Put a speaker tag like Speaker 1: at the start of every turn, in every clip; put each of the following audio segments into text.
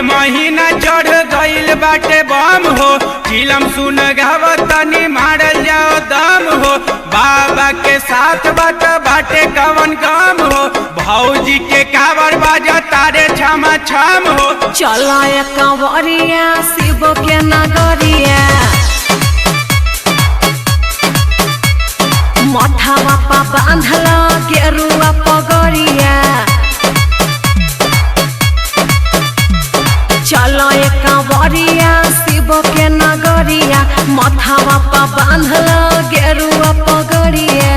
Speaker 1: महीना चढ़ गइल बाटे बम हो चिलम सुन गाव तनी मारल जाओ दम हो बाबा के साथ बात बाटे कवन गम हो भौजी के कावर बाजा तारे छमा छम हो
Speaker 2: चलो एक कंवरिया शिव के नगरिया मठावा पा बांधल गेरुआ पगड़िया चलो एक कंवरिया शिव के नगरिया मठावा पा बांधल गेरुआ पगड़िया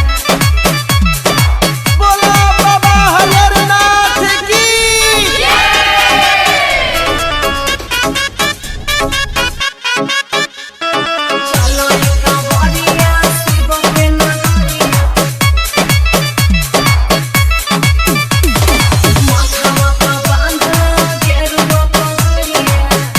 Speaker 3: बोला बाबा हरिहरनाथ की
Speaker 2: चलो एक कंवरिया शिव के नगरिया मठावा पा बांधल गेरुआ पगड़िया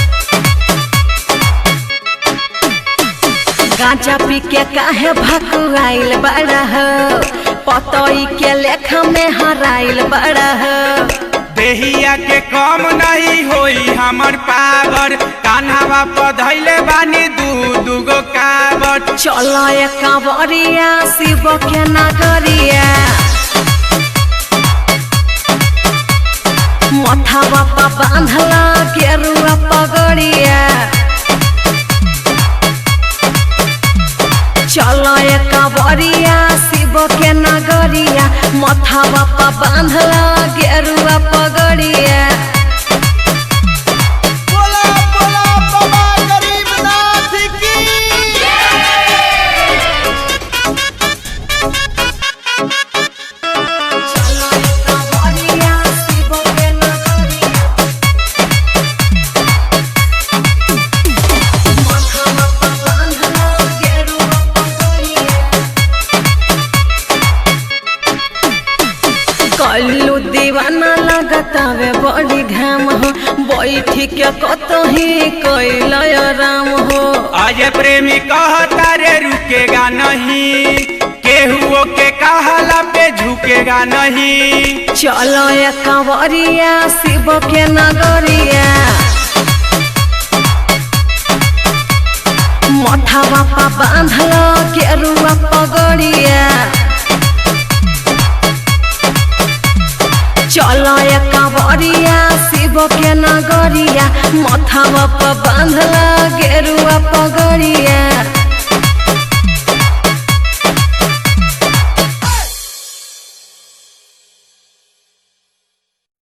Speaker 2: गांजा पी के काहे भकुआइल बड़ा हो पतई के लेखा में हराइल बड़ा हो
Speaker 1: देहिया के कम नहीं होई हमर पावर कान्हावा पधैले बानी दू दूगो कावर
Speaker 2: चलो एक कांवरिया शिव के नगरिया मथावा पा बांधल गेरुआ पगड़िया चलो एक कांवरिया शिव के नगरिया मथावा पा बांधल गेरुआ पगड़िया
Speaker 3: बोला बोला बाबा गरीबनाथ की
Speaker 2: चलो एक कांवरिया शिव के नगरिया मथावा पा बांधल गेरुआ पगड़िया कल्लू दीवाना लगतावे बड़ी घाम हो बैठी के कतही कैल राम हो
Speaker 1: आज प्रेमी कहता रे रुकेगा नहीं केहुओ के कहला पे झुकेगा नहीं
Speaker 2: चलो ये कंवरिया शिव के नगरिया मठावा पा बांधल केरुआ पगड़िया चलो ये कंवरिया शिव के नगरिया मथावा पा बांधल गेरुआ पगड़िया